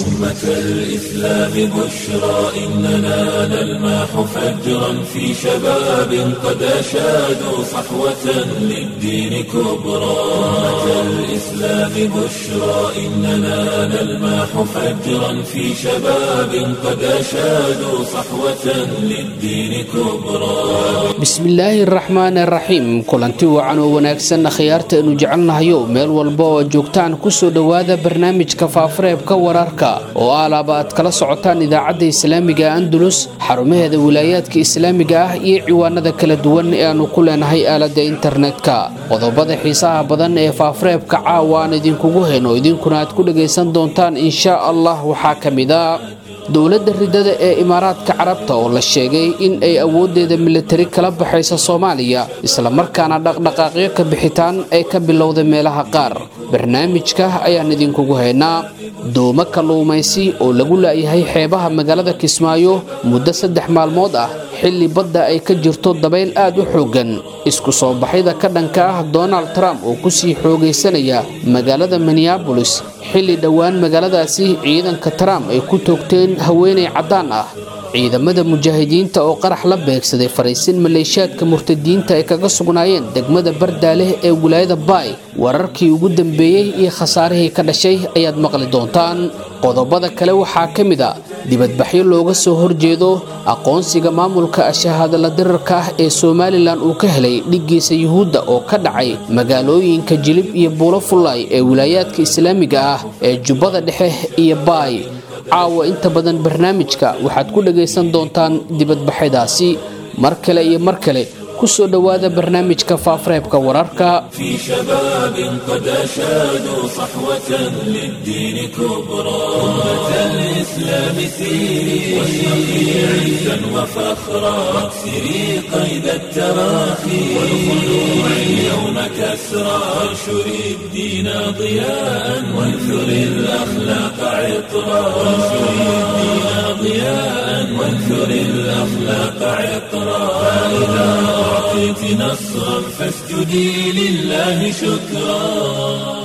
أمة الإسلام بشرى إننا نلمح فجرا في شباب قد أشادوا صحوة للدين كبرى أمة الإسلام بشرى إننا نلمح فجرا في شباب قد أشادوا صحوة للدين كبرى bismillaahi araxmaan araxiim kulanti wacan oo wanaagsan khiyaarta aynu jecelnahayo meel walba oo joogtaan kusoo dhowaada barnaamijka faafareebka wararka oo alaaba aad kala socotaan idaacadda islaamiga andulus xarumaheeda wilaayaadka islaamiga ah iyo ciwaanada kala duwan ee aanu ku leenahay aaladda internetka qodobada xiisaha badan ee faafareebka caawa aan idinkugu heno idinkuna aad ku dhagaysan doontaan inshaa allah waxaa ka mid a dowladda ridada ee imaaraadka carabta oo la sheegay in ay awooddeeda militari kala baxaysa soomaaliya islamarkaana dhaqdhaqaaqyo ka bixitaan ay ka bilowda meelaha qaar barnaamijka ayaan idinkugu haynaa doomo kalluumaysi oo lagu laayahay xeebaha magaalada kismaayo muddo saddex maalmood ah xilli badda ay ka jirto dabayl aad u xooggan isku soo baxyada ka dhanka ah donald trump oo kusii xoogaysanaya magaalada minneabolis xilli dhowaan magaaladaasi ciidanka trump ay ku toogteen haweenay caddaan ah ciidamada mujaahidiinta oo qarax la beegsaday fariisin maleeshiyaadka murtadiinta ay kaga sugnaayeen degmada bardaaleh ee wilaayada baay wararkii ugu dambeeyey iyo khasaarihii ka dhashay ayaad maqli doontaan qodobada kale waxaa ka mid a dibadbaxyo looga soo horjeedo aqoonsiga maamulka ashahaadala dirarka ah ee somalilan uu ka helay dhiggiisa yuhuudda oo ka dhacay magaalooyinka jilib iyo buulo fullaay ee wilaayaadka islaamiga ah ee jubbada dhexe iyo baay caawa inta badan barnaamijka waxaad ku dhagaysan doontaan dibadbaxyadaasi mar kale iyo mar kale kusoo dhowaada barnaamijka faafareebka wararka في شباب قد أشادوا صحوة للدين كبرى أمة الإسلام سيري واشرقي عزا وفخرا واكسري قيد التراخي والخلوع اليوم كسرى وانشري الدين ضياء وانثري الأخلاق عطرا وانشري الدين ضياء وانثري الأخلاق عطرا فإذا أعطيت نصرا فاسجدي لله شكرا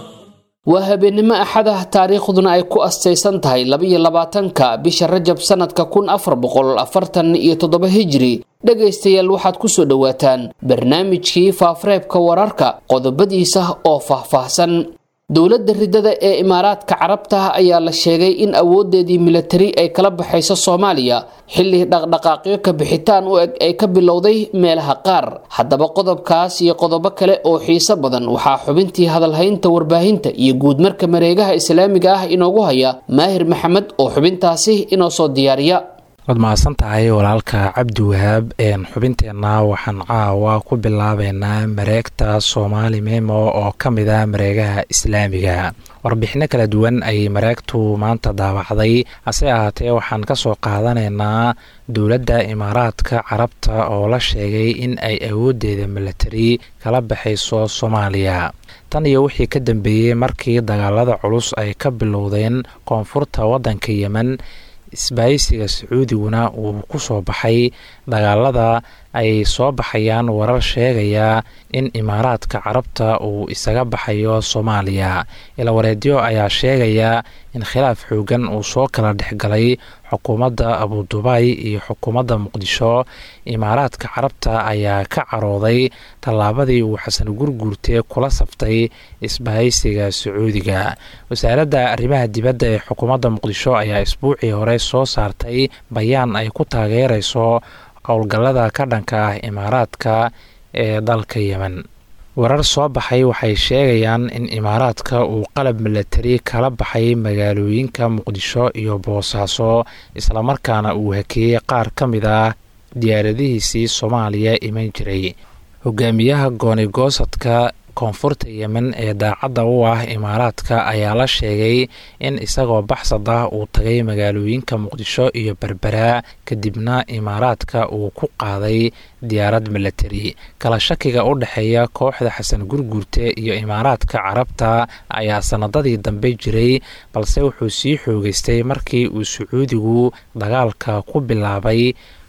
waa habeenimo axad ah taariikhduna ay ku astaysan tahay labaiyo labaatanka bisha rajab sanadka kun afar boqol afartan iyo toddoba hijri dhegaystayaal waxaad kusoo dhowaataan barnaamijkii faafareebka wararka qodobadiisa oo faahfaahsan dowladda ridada ee imaaraadka carabta ayaa la sheegay in awoodeedii militari ay kala baxayso soomaaliya xilli dhaqdhaqaaqyo ka bixitaan u eg ay ka bilowday meelaha qaar haddaba qodobkaas iyo qodobo kale oo xiiso badan waxaa xubintii hadalhaynta warbaahinta iyo guudmarka mareegaha islaamiga ah inoogu haya maahir maxamed oo xubintaasi inoo soo diyaariya waad mahadsan tahay walaalka cabdi wahaab xubinteenna waxaan caawa ku bilaabeynaa mareegta soomaali memo oo ka mid ah mareegaha islaamiga warbixino kala duwan ayay mareegtu maanta daawacday hase ahaatee waxaan ka soo qaadanaynaa dowladda imaaraadka carabta oo la sheegay in ay awooddeeda militari kala baxayso soomaaliya tan iyo wixii ka dambeeyey markii dagaalada culus ay ka bilowdeen koonfurta waddanka yemen isbaaysiga sacuudiguna uu ku soo baxay dagaalada ay soo baxayaan warar sheegaya in imaaraadka carabta uu isaga baxayo soomaaliya ilawareedyo ayaa sheegaya in khilaaf xoogan uu soo kala dhexgalay xukuumadda abudubaay iyo xukuumadda muqdisho imaaraadka carabta ayaa ka carooday tallaabadii uu xasan gurguurte kula saftay isbahaysiga sacuudiga wasaaradda arrimaha dibadda ee xukuumadda muqdisho ayaa isbuucii hore soo saartay bayaan ay ku taageerayso howlgallada ka dhanka ah imaaraadka ee dalka yemen warar soo baxay waxay sheegayaan in imaaraadka uu qalab milatari kala baxay magaalooyinka muqdisho iyo boosaaso islamarkaana uu hakeeyey qaar ka mid ah diyaaradihiisii soomaaliya iman jiray hogaamiyaha goonigoosadka koonfurta yemen ee daacadda u ah imaaraadka ayaa la sheegay in isagoo baxsad ah uu tagay magaalooyinka muqdisho iyo berbera kadibna imaaraadka uu ku qaaday diyaarad milatari kala shakiga u dhexeeya kooxda xasan gurguurte iyo imaaraadka carabta ayaa sanadadii dambe jiray balse wuxuu sii xoogeystay markii uu sacuudigu dagaalka ku bilaabay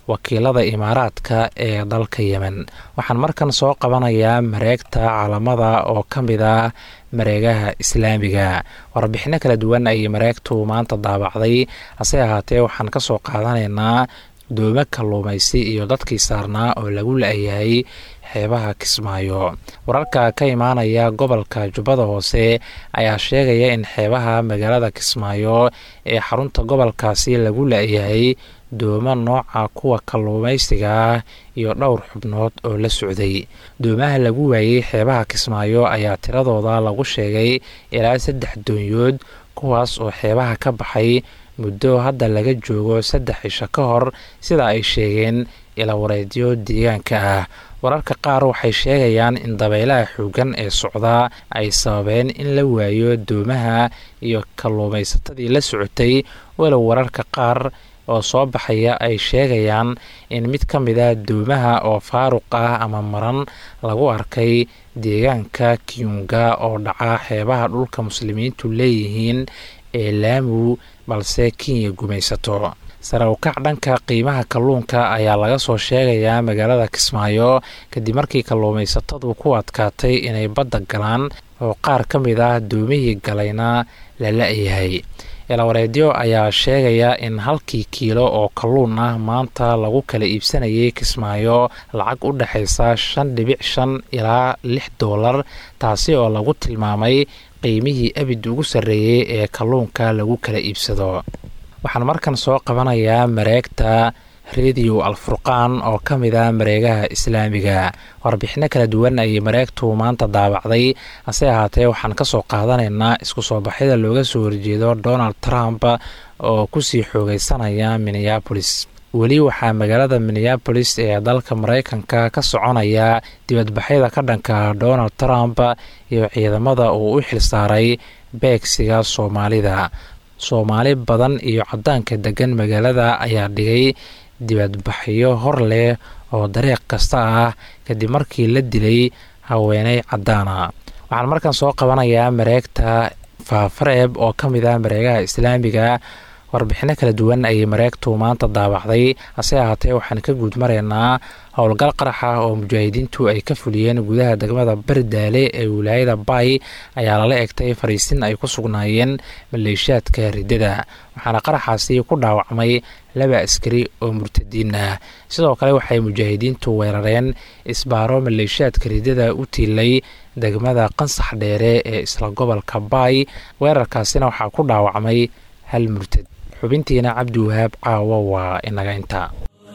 wakiilada imaaraadka ee dalka yemen waxaan markan soo qabanayaa mareegta calamada oo ka mid ah mareegaha islaamiga warbixino kala duwan ayay mareegtu maanta daabacday hase ahaatee waxaan ka soo qaadanaynaa doomo kalluumaysi iyo dadkii saarnaa oo lagu la-yahay xeebaha kismaayo wararka ka imaanaya gobolka jubbada hoose ayaa sheegaya in xeebaha magaalada kismaayo ee xarunta gobolkaasi lagu la-yahay doomo nooca kuwa kalluumaysiga ah iyo dhowr xubnood oo la socday doomaha lagu waayey xeebaha kismaayo ayaa tiradooda lagu sheegay ilaa saddex doonyood kuwaas oo xeebaha ka baxay muddo hadda laga joogo saddex cisho ka hor sida ay sheegeen ilawareedyo deegaanka ah wararka qaar waxay sheegayaan in dabaylaha xooggan ee socdaa ay sababeen in la waayo doomaha iyo kalluumaysatadii la socotay walow wararka qaar oo soo baxaya ay sheegayaan in mid ka mid a doomaha oo faaruq ah ama maran lagu arkay deegaanka kiyunga oo dhaca xeebaha dhulka muslimiintu leeyihiin ee laamu balse kenya gumaysato sare ukac dhanka qiimaha kalluunka ayaa laga soo sheegayaa magaalada kismaayo kadib markii kalluumaysatadu ku adkaatay inay badda galaan oo qaar ka mid ah doomihii galayna la la-yahay ilawareedyo ayaa sheegaya in halkii kiilo oo kalluun ah maanta lagu kala iibsanayay kismaayo lacag u dhexaysa shan dhibic shan ilaa lix doolar taasi oo lagu tilmaamay qiimihii abid ugu sarreeyey ee kalluunka lagu kala iibsado waxaan markan soo qabanayaa mareegta rediyo alfurqaan oo ka mid ah mareegaha islaamiga warbixino kala duwan ayay mareegtu maanta daabacday hase ahaatee waxaan ka soo qaadanaynaa isku soo baxyada looga soo horjeedo donald trump oo kusii xoogeysanaya minneabolis weli waxaa magaalada minneabolis ee dalka mareykanka ka soconaya dibadbaxyada ka dhanka donald trump iyo ciidamada uu u xilsaaray beegsiga soomaalida soomaali badan iyo cadaanka degan magaalada ayaa dhigay dibadbaxyo hor leh oo dariiq kasta ah kadib markii la dilay haweeney cadaana waxaan markan soo qabanayaa mareegta faafareeb oo ka mid ah mareegaha islaamiga warbixino kala duwan ayay mareegtu maanta daabacday hase ahaatee waxaan ka guud maraynaa howlgal qarax ah oo mujaahidiintu ay ka fuliyeen gudaha degmada bardaale ee wilaayada bay ayaa lala egtay fariisin ay ku sugnaayeen maleeshiyaadka riddada waxaana qaraxaasi ku dhaawacmay laba askari oo murtadiin ah sidoo kale waxay mujaahidiintu weerareen isbaaro maleeshiyaadka riddada u tiilay degmada qansax dheere ee isla gobolka bay weerarkaasina waxaa ku dhaawacmay hal murtad xubintiina cabdiwahaab caawo waa inaga intaa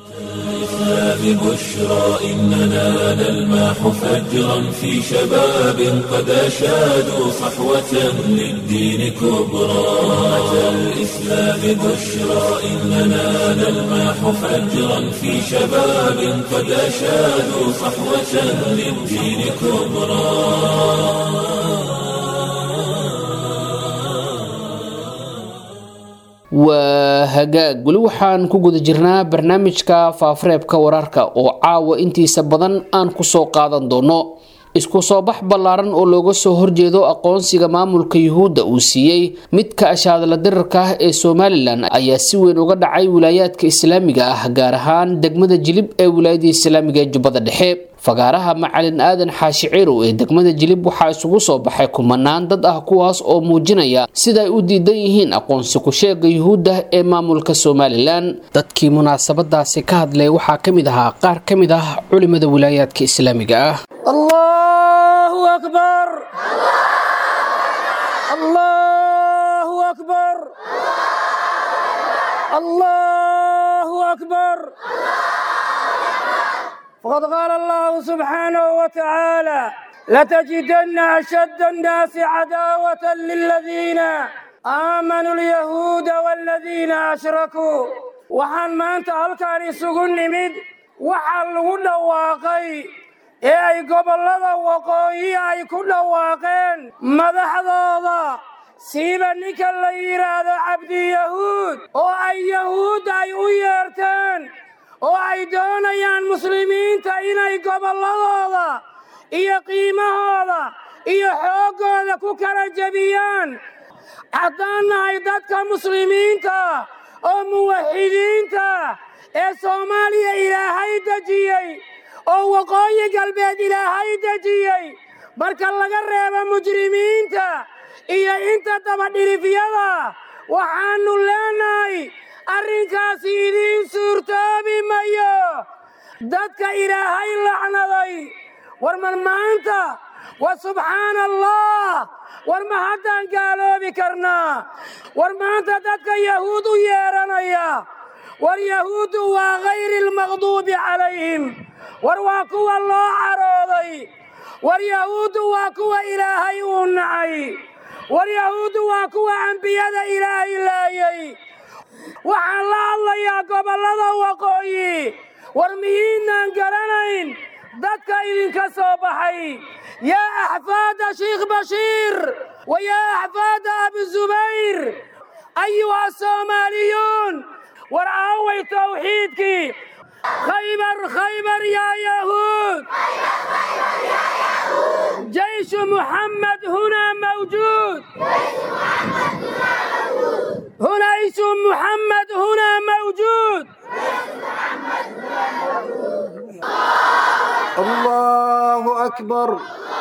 الإسلام بشرى إننا نلمح فجرا في شباب قد أشادوا صحوة للدين كبرى أتى الإسلام بشرى إننا نلمح فجرا في شباب قد أشادوا صحوة للدين كبرى waa hagaag weli waxaan ku guda jirnaa barnaamijka faafareebka wararka oo caawa intiisa badan aan kusoo qaadan doono isku soo bax ballaaran oo looga soo horjeedo aqoonsiga maamulka yuhuudda uu siiyey midka ashaadala dirarka ah ee somalilan ayaa si weyn uga dhacay wilaayaadka islaamiga ah gaar ahaan degmada jilib ee wilaayada islaamiga ee jubbada dhexe fagaaraha macalin aadan xaashi cirow ee degmada jilib waxaa isugu soo baxay kumanaan dad ah kuwaas oo muujinaya sida ay u diidan yihiin aqoonsi ku-sheega yuhuudda ee maamulka somalilan dadkii munaasabadaasi ka hadlay waxaa ka mid ahaa qaar ka mid ah culimada wilaayaadka islaamiga ah الله أكبر الله أكبر الله أكبر فقد قال الله سبحانه وتعالى لتجدن أشد الناس عداوة للذين آمنوا اليهود والذين أشركوا وحن ما أنت هلكان يسوقون نمد وحن لغنا واقعي ee ay gobollada waqooyi ay ku dhawaaqeen madaxdooda siiba ninka la yidhaahdo cabdiyahuud oo ay yahuud ay u yeerteen oo ay doonayaan muslimiinta inay gobolladooda iyo qiimahooda iyo xooggooda ku kala jebiyaan haddaan nahay dadka muslimiinta oo muwaxidiinta ee soomaaliya ilaahay dejiyey oo waqooyi galbeed ilaahay dejiyey marka laga reebo mujrimiinta iyo inta dabadhilifyada waxaannu leenahay arrinkaasi idiin suurtoobi mayo dadka ilaahay lacnaday war mar maanta wa subxaana allah war ma haddaan gaaloobi karnaa war maanta dadka yahuud u yeedhanaya war yahuuddu waa hayri almaqduubi calayhim war waa kuwa loo carooday war yahuuddu waa kuwa ilaahay uu nacay war yahuuddu waa kuwa ambiyada ilaahay laayay waxaan la hadlayaa gobollada waqooyi war miyiinaan garanayn dadka idinka soo baxay yaa axfaada shiikh bashiir wa yaa axfaada abizubayr ayuha soomaaliyuun war aaway tawxiidkii khaybar khaybar yaa yahuud jayshu muxamed hunaa mawjuud hunaysu muxamed hunaa mawjuud الله أكبر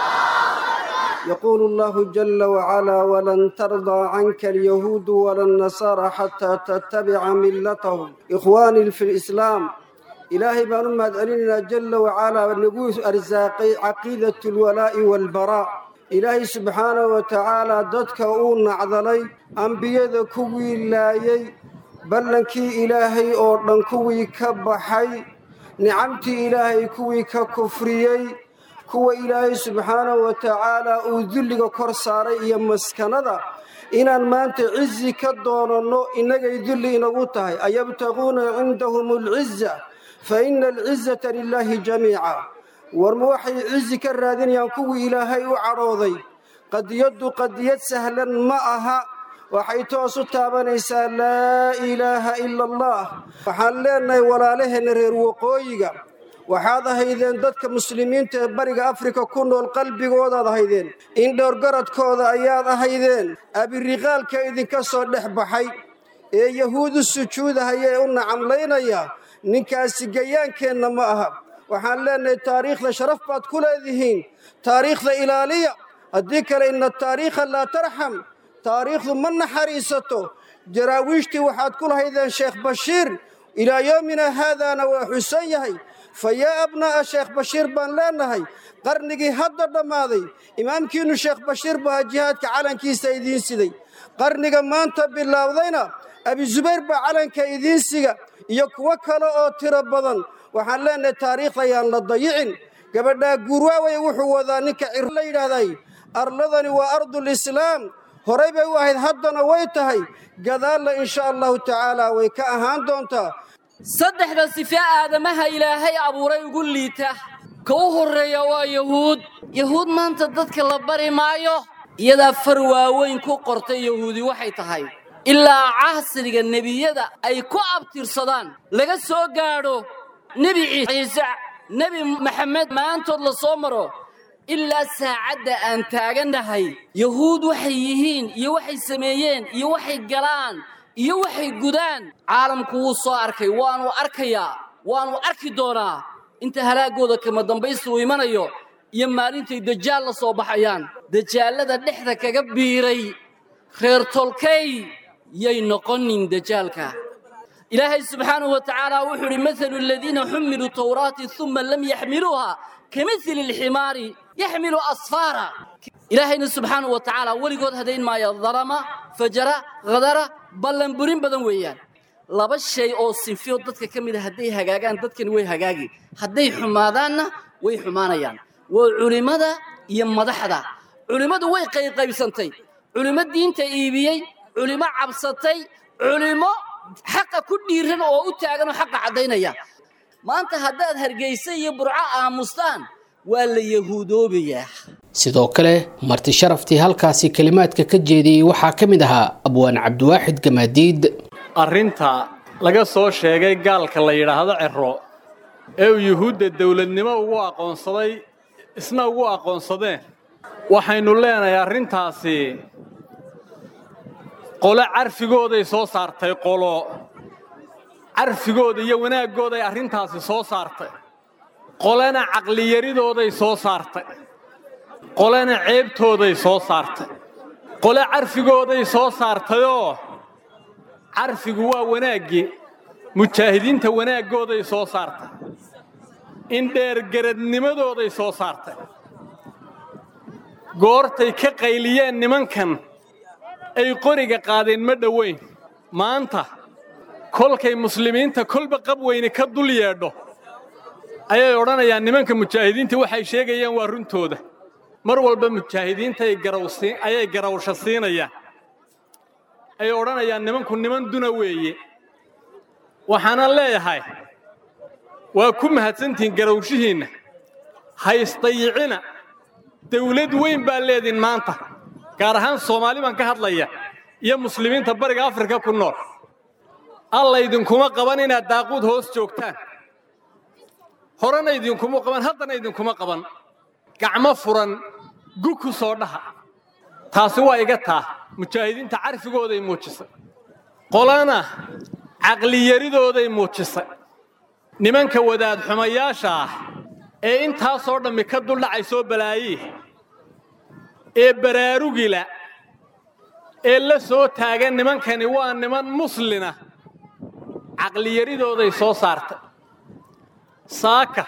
يقول الله جل وعلا ولن ترضى عنك اليهود ولا النصارى حتى تتبع ملتهم إخواني في الإسلام إلهي بان مدعلنا جل وعلا نقول أرزاقي عقيدة الولاء والبراء إلهي سبحانه وتعالى ضدك أون عضلي أنبياء كوي لايي بلنكي إلهي أوردن كوي كبحي nicamtii ilaahay kuwii ka kufriyey kuwa ilaahay subxaanahu wa tacaala uu dulliga kor saaray iyo maskanada inaan maanta cizi ka doonanno innagay dulli inagu tahay ayabtaquuna cindahum alciza fa ina alcizata lilaahi jamiica warma waxay cizi ka raadinayaan kuwii ilaahay u cadhooday qadiyaddu qadiyad sahlan ma aha waxay toos u taabanaysaa laa ilaaha ila allah waxaan leenahay walaalaheenna reer waqooyiga waxaad ahaydeen dadka muslimiinta ee bariga afrika ku nool qalbigoodaad ahaydeen indhowrgaradkooda ayaad ahaydeen abiriqaalka idinka soo dhex baxay ee yahuudu sujuudahaya ee u nacamlaynaya ninkaasi gayaankeenna ma aha waxaan leenahay taariikhda sharaf baad ku leedihiin taariikhda ilaaliya haddii kale ina taariikha laa tarxam taariikhdu ma naxariisato jaraawiishtii waxaad ku lahaydeen sheekh bashiir ilaa yoomina haadaana waa xusan yahay fa yaa abnaa'a sheekh bashiir baan leenahay qarnigii hadda dhammaaday imaamkiinnu sheekh bashiir baa jihaadka calankiisa idiin siday qarniga maanta bilaawdayna abizubayr baa calanka idiin siga iyo kuwo kale oo tiro badan waxaan leenahay taariikhda ayaan la dayicin gabadhaa guurwaawey wuxuu wadaa ninka cir la yidhaahday arladani waa ardulislaam horay bay u ahayd haddana way tahay gadaalna insha allahu tacaala way ka ahaan doontaa saddexda sife aadamaha ilaahay abuuray ugu liita ka u horreeya waa yahuud yahuud maanta dadka la bari maayo iyadaa far waaweyn ku qortay yahuudi waxay tahay ilaa casriga nebiyada ay ku abtirsadaan laga soo gaadho nebi ciise nebi maxamed maantood la soo maro ilaa saacadda aan taagannahay yahuud waxay yihiin iyo waxay sameeyeen iyo waxay galaan iyo waxay gudaan caalamku wuu soo arkay waannu arkayaa waannu arki doonaa inta halaaggooda kama dambaysta uu imanayo iyo maalintay dajaal la soo baxayaan dajaallada dhexda kaga biiray reer tolkay yay noqonin dajaalka ilaahay subxaanahu wa tacaala wuxuu idhi mathalu aladiina xumiluu tawraati uma lam yaxmiluuha kamithili alximaari yaxmilu asfaara ilaahayna subxaanahu wa tacaala weligood hadayn maayo darama fajara khadara ballanburin badan weeyaan laba shay oo sinfiyo dadka ka mid a hadday hagaagaan dadkani way hagaagi hadday xumaadaanna way xumaanayaan waa culimmada iyo madaxda culimmadu way qayqaybsantay culimmo diinta iibiyey culimo cabsatay culimo xaqa ku dhiiran oo u taagan oo xaqa caddaynaya maanta haddaad hargaysa iyo burco aamustaan waa la yahuudoobayaa sidoo kale marti sharaftii halkaasi kelimaadka ka jeediyey waxaa ka mid ahaa abwaan cabdiwaaxid gamaadiid arrinta laga soo sheegay gaalka la yidhaahdo cero ee uu yuhuudda dawladnimo ugu aqoonsaday isna ugu aqoonsadeen waxaynu leenahay arrintaasi qolo carfigooday soo saartay qolo carfigooda iyo wanaaggooday arrintaasi soo saartay qolena caqliyaridooday soo saartay qolena ceebtooday soo saartay qole carfigooday soo saartayoo carfigu waa wanaaggii mujaahidiinta wanaaggooday soo saartay indheergaradnimadooday soo saartay goortay ka qayliyeen nimankan ay qoriga qaadeen ma dhoweyn maanta kolkay muslimiinta kolba qab weyne ka dul yeedho ayay odhanayaan nimanka mujaahidiinta waxay sheegayaan waa runtooda mar walba mujaahidiinta ayay garawsha siinayaan ay odhanayaan nimanku niman duna weeye waxaana leeyahay waa ku mahadsantihiin garawshihiinna haysdayicina dawlad weyn baa leediin maanta gaar ahaan soomaali baan ka hadlaya iyo muslimiinta bariga afrika ku nool alla idinkuma qaban inaad daaquud hoos joogtaan horena idinkuma qaban haddana idinkuma qaban gacmo furan gu ku soo dhaha taasi waa iga taa mujaahidiinta carfigooday muujisay qolana caqliyaridooday muujisay nimanka wadaad xumayaasha ah ee intaasoo dhammi ka duldhacay soo balaayii ee baraarugila ee la soo taagan nimankani waa niman muslina caqliyaridooday soo saartay saaka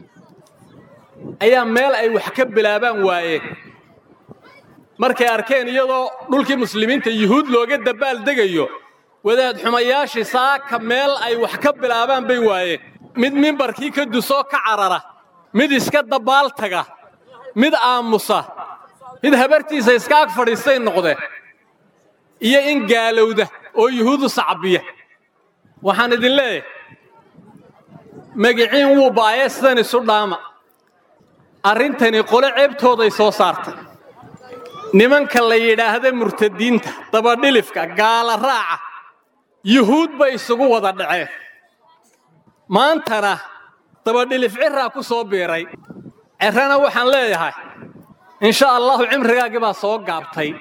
ayaa meel ay wax ka bilaabaan waayeen markay arkeen iyadoo dhulkii muslimiinta yuhuud looga dabbaal degayo wadaad xumayaashii saaka meel ay wax ka bilaabaan bay waayeen mid mimbarkii ka dusoo ka carara mid iska dabbaal taga mid aamusa mid habartiisa iska ag fadhiistay noqde iyo in gaalowda oo yuhuudu sacbiya waxaan idin leeyahay magiciin wuu baayee sidan isu dhaama arrintani qole ceebtooday soo saartay nimanka la yidhaahda murtadiinta dabadhilifka gaala raaca yuhuud bay isugu wada dhaceen maantana dabadhilif ciraa ku soo biiray cerrana waxaan leeyahay insha allahu cimrigaagii baa soo gaabtay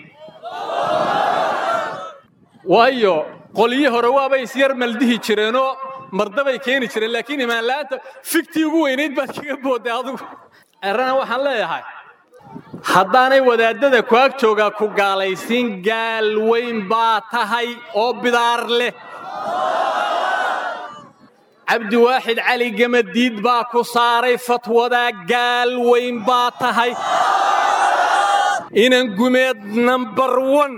waayo qolyii hore waabay isyar maldihi jireenoo mardabay keeni jireen laakiin imaanla'aanta figtii ugu weynayd baad kaga boodday adugu cerrana waxaan leeyahay haddaanay wadaadada ku ag joogaa ku gaalaysiin gaal weyn baa tahay oo bidaar leh cabdiwaaxid cali gamadiid baa ku saaray fatwadaa gaal weyn baa tahay inan gumeed nambar wan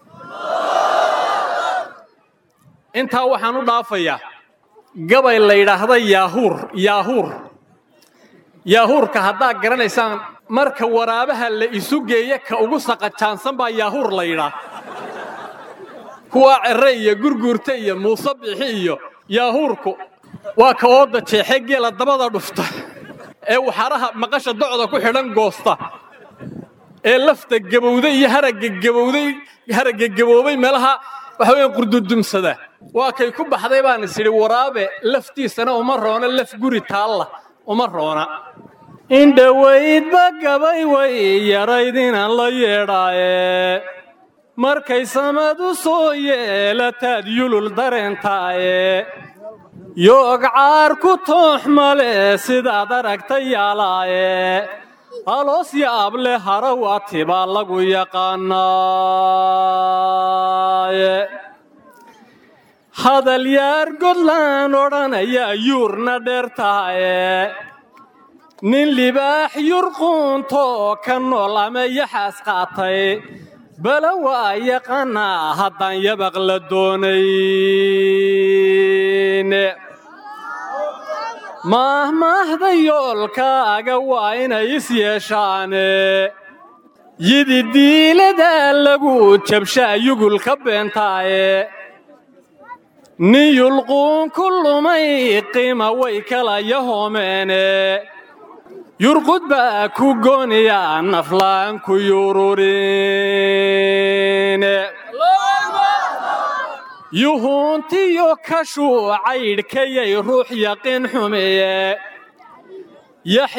intaa waxaan u dhaafayaa gabay la yidhaahda yaahuur yaahuur yaahuurka haddaad garanaysaan marka waraabaha la isu geeya ka ugu saqajaansan baa yaahuur la yidhaa kuwaa cerre iyo gurguurta iyo muuse bixi iyo yaahuurku waa ka ooda jeexe geela dabada dhufta ee waxaraha maqasha docda ku xidhan goosta ee lafta gabowday iyo haragga gabowday haragga gaboobay meelaha waxa weeyaan qurdudumsada waa kay ku baxday baan is idhi waraabe laftiisana uma roona laf guri taalla uma roona indhowaydba gabay way yarayd inaan la yeedhaaye markay samadu soo yeelataad yulul dareentaaye yoog caar ku toox male sidaad aragta yaalaaye aloos yaab leh harawati baa lagu yaqaanaaye hadal yaar godlaan odhanaya yuurna dheer tahaye nin libaax yurquuntoo ka nool ama yaxaas qaatay bala waa yaqaanaa haddaan yabaq la doonayn maahmaahda yoolkaaga waa inay is yeeshaane yidi diiladaa lagu jabshaa yugul ka beentaaye nin yulquun ku lumay qiima way kala yahoomeene yurqud baa ku gooniyaa naflaan ku yururin yuhuuntiyo kashuu caydhkayay ruux yaqiin xumeeye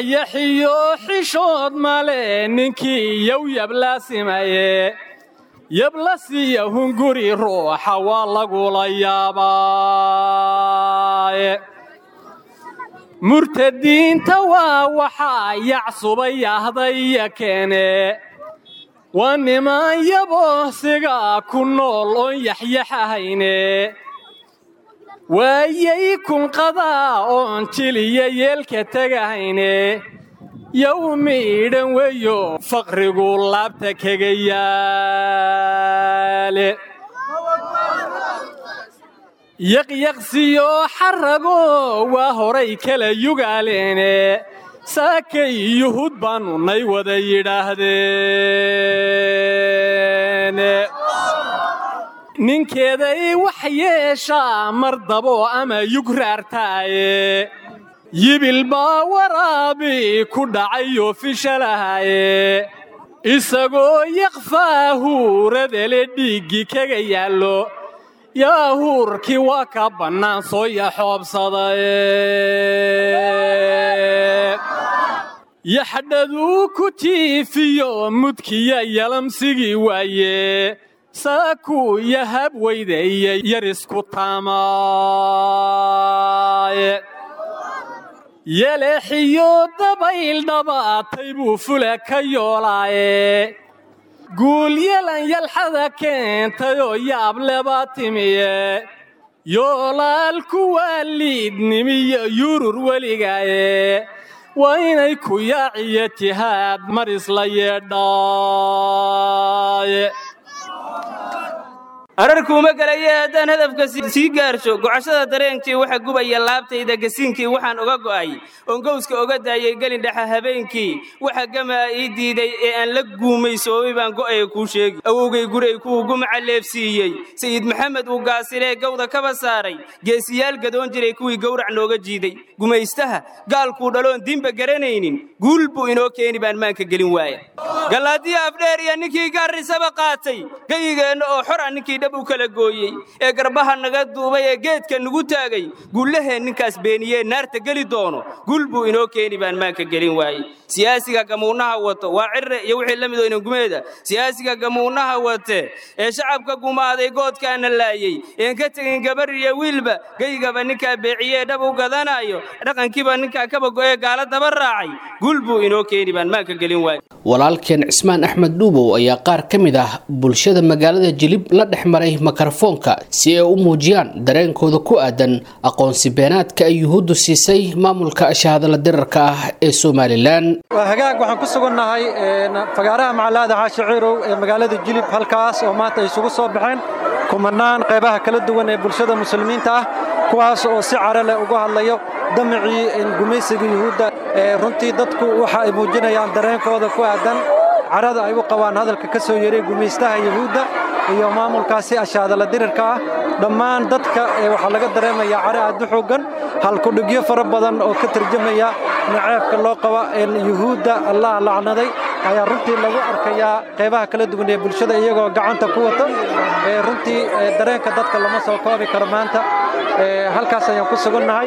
yaxyaxiyo xishood male ninkii yow yablaasimaaye yabla siiya hunguri ruuxa waa lagula yaabaaye murtadiinta waa waxaa yacsubay ahdaya keene waa niman yaboosiga ku nool oon yaxyaxahayne waayay kunqadaa oon jiliya yeelka tegahayne yowmiidhan weyo faqrigu laabta kaga yaale yaqyaqsiyo xarago waa horay kala yugaaleene saakay yuhud baannu nay wada yidhaahdeen ninkeeday wax yeeshaa mar dabo ama yugraartaaye yibil baa waraabi ku dhacayoo fishalahaye isagoo yakfaahuuradele dhiiggi kaga yaallo yaahuurkii waa ka bannaan soo yaxoobsadaye yaxdhaduu ku tiifiyo mudkiya yalamsigii waaye saakuu yahab weydeeye yarisku taamaaye yeleexiyo dabayl dhabaatay buu fula ka yoolaaye guul yelan yalxada keentayoo yaableba timiye yoolaalku waa liidnimiyo yurur weligaaye waa inay ku yaaciyo jihaad mar isla yeedhaaye ararkuuma galaye haddaan hadafka sii gaarsho gocashada dareenkii waxa gubaya laabtayda gasiinkii waxaan oga go'ay oon gowska oga daayay gelindhexa habeenkii waxa gamaa ii diiday ee aan la guumaysoobay baan go'aya kuu sheegi awowgay guray kuwuu gumaca leefsiiyey sayid maxamed uu gaasilee gawda kaba saaray geesiyaal gadoon jiray kuwii gowrac nooga jiiday gumaystaha gaalkuu dhaloon diinba garanaynin guul buu inoo keeni baan maanka gelin waaya gallaadiya afdheer iyo ninkii gaarrisaba qaatay geyigeenna oo xora ninkii dhab u kala gooyey ee garbaha naga duubay ee geedka nugu taagay guullaheen ninkaas beeniyee naarta geli doono guul buu inoo keeni baan maanka gelin waaye siyaasiga gamuunnaha wato waa cirre iyo wixii la midoo inangumeeda siyaasiga gamuunnaha wate ee shacabka gumaaday goodkaana laayey een ka tegin gabar iyo wiilba geygaba ninkaa beeciyee dhab u gadanaayo dhaqankiiba ninkaa kaba go'ee gaala daba raacay guul buu inoo keeni baan maanka gelin waaye walaalkeen cismaan axmed dhuubow ayaa qaar ka mid ah bulshada magaalada jilib la dhex maray mikrofoonka si ay u muujiyaan dareenkooda ku aadan aqoonsi beenaadka ay yuhuuddu siisay maamulka shahadala dirarka ah ee somalilan waa hagaag waxaan ku sugannahay fagaaraha macalaada caashiciirow ee magaalada jilib halkaas oo maanta ay isugu soo baxeen kumanaan qaybaha kala duwan ee bulshada muslimiinta ah kuwaas oo si cara leh uga hadlayo damicii gumaysiga yuhuudda runtii dadku waxa ay muujinayaan dareenkooda ku aadan carada ay u qabaan hadalka ka soo yeray gumaystaha yuhuudda iyo maamulkaasi ashaadala dirirka ah dhammaan dadka waxaa laga dareemayaa care aad u xooggan halkudhigyo fara badan oo ka tarjamaya naceebka loo qaba yuhuudda allah lacnaday ayaa runtii lagu arkayaa qaybaha kala duwan ee bulshada iyagoo gacanta ku wata runtii dareenka dadka lama soo koobi karo maanta halkaas ayaan ku sugannahay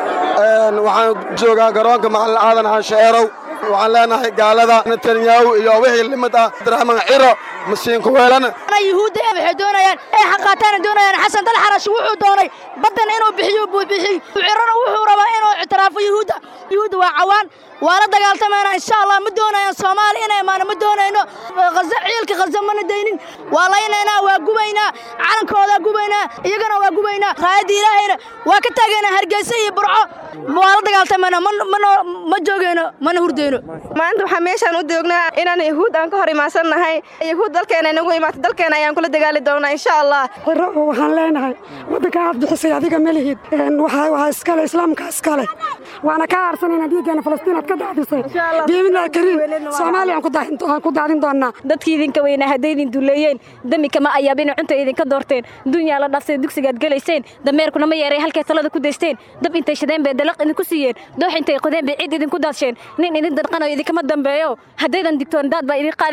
waxaan joogaa garoonka macalin aadan cansheerow waxaan leenahay gaalada netanyahu iyo wixii limid ah abdiraxmaan ciro masiinku weelana yuhuudda waxay doonayaan ee xaqaataana doonayaan xasan dal xarash wuxuu doonay baddana inuu bixiyo buu bixiyey cirona wuxuu rabaa inuu ictiraafo yuhuudda yuhuudda waa cawaan waa la dagaaltamayna insha allah ma doonayaan soomaali inay imaano ma doonayno haza ciilka khaza mana daynin waa laynaynaa waa gubaynaa calankoodaa gubaynaa iyagana waa gubaynaa raayadda ilaahayna waa ka taagaynaa hargeysa iyo burco waa la dagaaltamayna ma joogayno mana hurdayno maanta waxaa meeshaan u joognaa inaan yahuud aan ka hor imaansannahay yahuud dalkeena inagu imaato dalkeena ayaan kula dagaali doonaa insha allah waxaan leenahay waddanka aad bixisay adiga ma lihid waxaa iskale islaamka iskale waana ka aarsanayna dhiiggeena falastiin aad ka daadisay biimillahi kariim soomaaliya aan ku daadin doonnaa dadkii idinka weynaa hadday idin duleeyeen demi kama ayaabina cunta idinka doorteen dunyaa la dhaafsay dugsigaad gelayseen dameerkuna ma yeeray halkay talada ku daysteen dab intay shadeen bay dalaq idinku siiyeen doox intay qodeen bay ciid idinku daadsheen nin idin danqanayo idinkama dambeeyo haddaydan digtoon daad baa idin qaadiye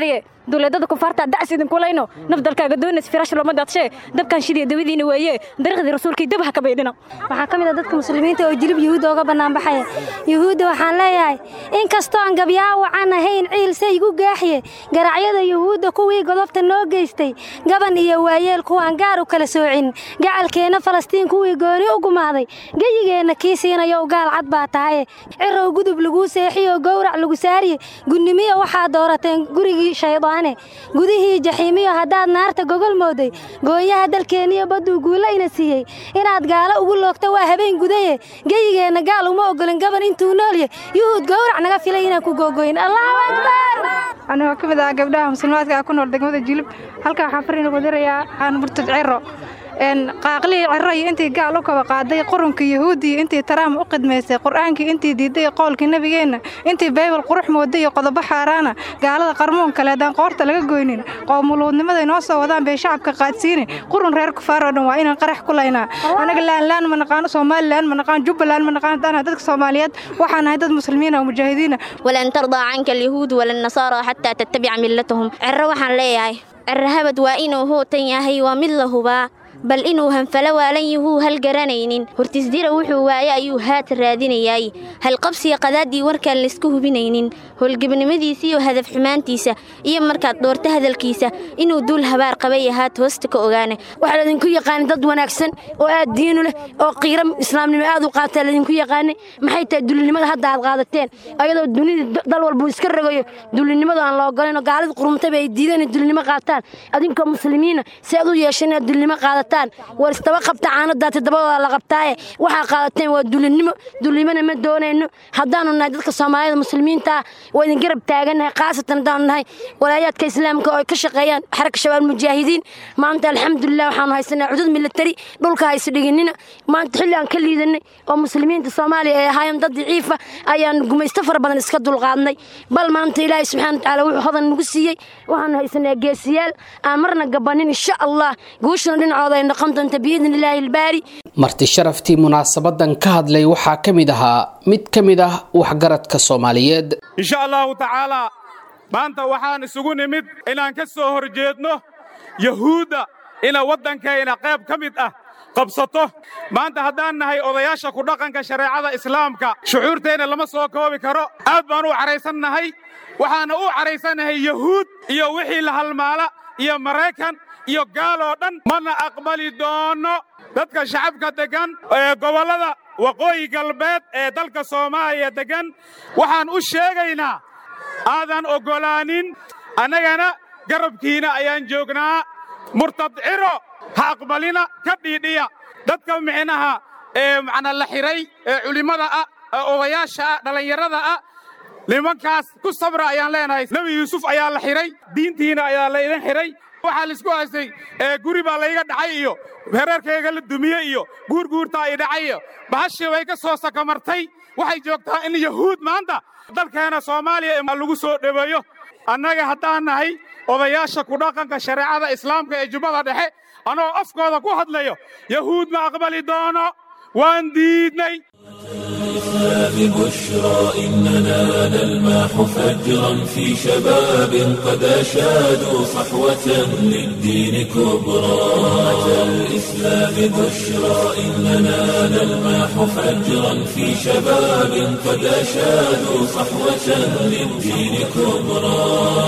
duleedada kufaarta dacs idinkulayno naf dalkaaga doonays firaash looma daadshe dabkan shidiya dawadiina weeye dariiqdii rasuulkii dab ha ka baydhina waxaa ka mid a dadka muslimiinta oo jilib yuhuudda uga bannaanbaxaya yuhuudda waxaan leeyahay in kastoo aan gabyaawacan ahayn ciil saygu gaaxye garacyada yuhuudda kuwii godobta noo geystay gaban iyo waayeel kuwaan gaar u kala soocin gacalkeenna falastiin kuwii gooni u gumaaday geyigeenna kii siinayo gaal cad baa tahaye cirow gudub laguu seexiyo gowrac lagu saariye gunnimiyo waxaad doorateen gurigii shaydaane gudihii jaxiimiyo haddaad naarta gogol mooday gooyaha dalkeenniyo badduu guulayna siiyey inaad gaalo ugu loogta waa habeen gudaye geyigeenna gaal uma ogolin gaban intuu noolye yuhuud gowrac naga filay inaan ku googoyn allahu akbar anigoo ka mid ah gabdhaha muslimaadka ku nool degmada jilib halkaa waxaan fariin ugu dirayaa aan murtad cero qaaqlihii cero iyo intii gaal u kaba qaaday qurunkii yahuudiya intii taraam u qidmaysay qur'aankii intii diiday qoolkii nebigeenna intii baybal qurux mooday iyo qodobo xaaraana gaalada qarmoon kale haddaan qoorta laga goynin qoomuluudnimada inoo soo wadaan bay shacabka qaadsiinin qurun reer kufaar oo dhan waa inaan qarax ku laynaa anaga laanlaan ma naqaano somalilan ma naqaano jubbaland ma naqaano danaha dadka soomaaliyeed waxaan nahay dad muslimiina oo mujaahidiina walan tardaa canka alyahuud wala nasaara xataa tattabica millatahum cero waxaan leeyahay cero habad waa inuu hootan yahay waa mid la hubaa bal inuu hanfalo waalan yahuu hal garanaynin hortisdira wuxuu waaye ayuu haata raadinayaay halqabsiga qadaaddii warkaan laysku hubinaynin howlgebnimadiisiiyo hadaf xumaantiisa iyo markaad dhoorto hadalkiisa inuu duul habaar qabay ahaat hoosta ka ogaana waxaa laydinku yaqaanay dad wanaagsan oo aad diinu leh oo qiiro islaamnimo aad u qaataa laydinku yaqaanay maxay tahay dulinimada hadda aad qaadateen ayadoo dunida dal walbuu iska rogayo dulinimadu aan la ogolayn oo gaalida qurumtaba ay diideen inay dulinimo qaataan adinkoo muslimiina si aad u yeesheen inaad dulinimo qaadataan war istaba qabta caanadaati dabadooda la qabtaaye waxaa qaadateen waa dulinimo dulinimona ma doonayno haddaanu nahay dadka soomaalida muslimiinta ah waa idin garab taagannahay khaasatan haddaanu nahay walaayaadka islaamka oo ay ka shaqeeyaan xarka shabaab mujaahidiin maanta alxamdulilah waxaanu haysanaa cudud militari dhulka hayso dhiginina maanta xilli aan ka liidanay oo muslimiinta soomaaliya ay ahaayeen dad daciifa ayaan gumaysto fara badan iska dulqaadnay bal maanta ilaahay subxaana watacaala wuxuu hodan nagu siiyey waxaanu haysanaa geesiyaal aan marna gabanin insha allah guushuna dhinacooda ay noqon doonta biidni illaahi ilbaari marti sharaftii munaasabadan ka hadlay waxaa ka mid ahaa mid ka mid ah waxgaradka soomaaliyeed insha allahu tacaalaa maanta waxaan isugu nimid inaan ka soo hor jeedno yahuudda ina waddankayna qayb ka mid ah qabsato maanta haddaan nahay odayaasha ku dhaqanka shareecada islaamka shucuurteenna lama soo koobi karo aad baan u cadhaysannahay waxaana u cadhaysannahay yahuud iyo wixii la halmaala iyo maraykan iyo gaal oo dhan mana aqbali doono dadka shacabka deggan ee gobollada waqooyi galbeed ee dalka soomaaliya deggan waxaan u sheegaynaa aadan oggolaanin annagana garabkiina ayaan joognaa murtad ciro ha aqbalina ka dhiidhiya dadka micnaha ee macna la xidhay ee culimmada ah ee odayaasha ah dhallinyarada ah nimankaas ku sabra ayaan leenahay nebi yuusuf ayaa la xidhay diintiina ayaa laydin xidhay waxaa laisku haystay ee guri baa layga dhacay iyo hereerkayga la dumiye iyo guurguurtaa i dhacay iyo bahashii bay ka soo sakamartay waxay joogtaa in yahuud maanta dalkeena soomaaliya lagu soo dhoweeyo annaga haddaan nahay odayaasha ku dhaqanka shareecada islaamka ee jubbada dhexe anoo afkooda ku hadlayo yahuud ma aqbali doono waan diidnay ببشرى إننا نلمح فجرا في شباب قد أشادوا صحوة للدين كبرى أتى الإسلام بشرى إننا نلمح فجرا في شباب قد أشادوا صحوة للدين كبرى